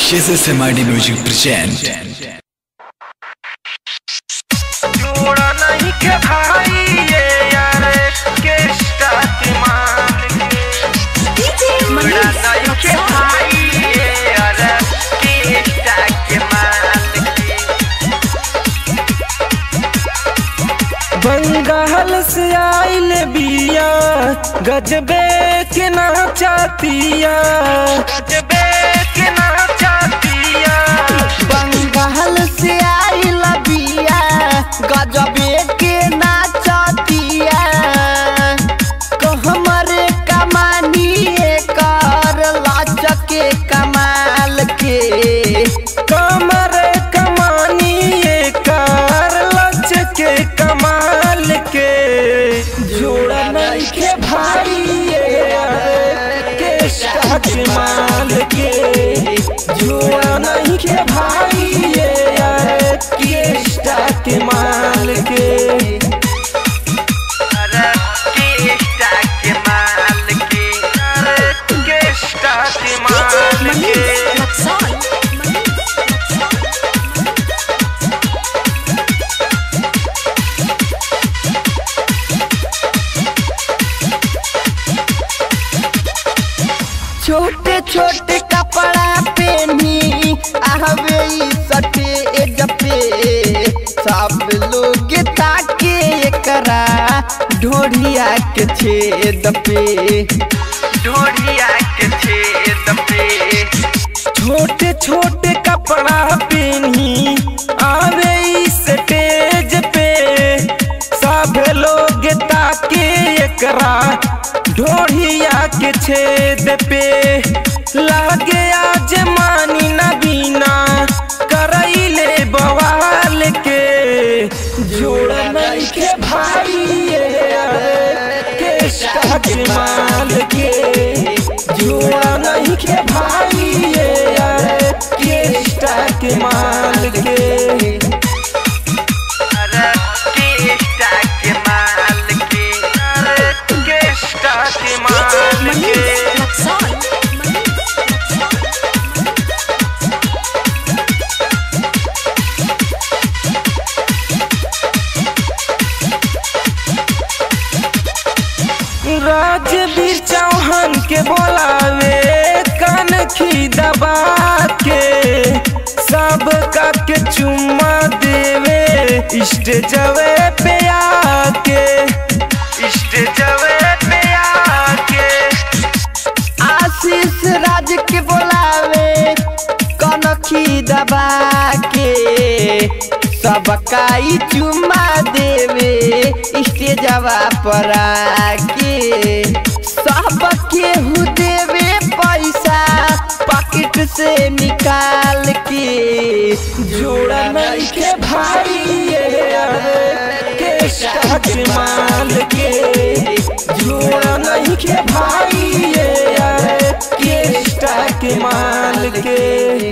SSMID Music present जोड़ा नहीं के भाई ये यार के स्टार्ट मान के जोड़ा नहीं के भाई ये यार के स्टार्ट मान के बंगाल से आइल बिया गजबे के नाचतिया जबे के ना चाहतिया बंगाल से आइल बिया गजबे के नाचतिया कहमर कमानी कर लाचके कमाल के कमर कमानी कर लच के कमाल के जोड़ा नहीं के भाई ये के स्टार्ट माल के जोड़ा नहीं के भाई ये के स्टार्ट माल के अरे के स्टार्ट माल के अरे के स्टार्ट माल के छोटे छोटे कपड़ा पहनी आहवे ई सटे एज पे सब लोग ताके एकरा ढोढ़िया के छेद पे ढोढ़िया के छेद पे छोटे छोटे कपड़ा पहनी आवे इस स्टेज पे सब लोग ताके एकरा ढोढ़िया के छेद पे लागे आज मानी न बीना करैले बवाल के जोड़ा नहीं के भाई ये के स्टार्ट माल के जोड़ा नहीं के भाई ये के स्टार्ट माल के अरे के स्टार्ट माल के अरे के स्टार्ट माल के राजवीर चौहान के बोलावे कनखी दबा के सब का के चुम्मा देवे स्टेजवे पे आके स्टेजवे पे आके आशीष राज के बोलावे कनखी दबा के सबका ई चुम्मा देवे स्टेजवा पर आके सब केहू देवे पैसा पॉकेट से निकाल के जोड़ा नहीं के भाई ये के स्टार्ट माल के जोड़ा नहीं के भाई ये के स्टार्ट माल के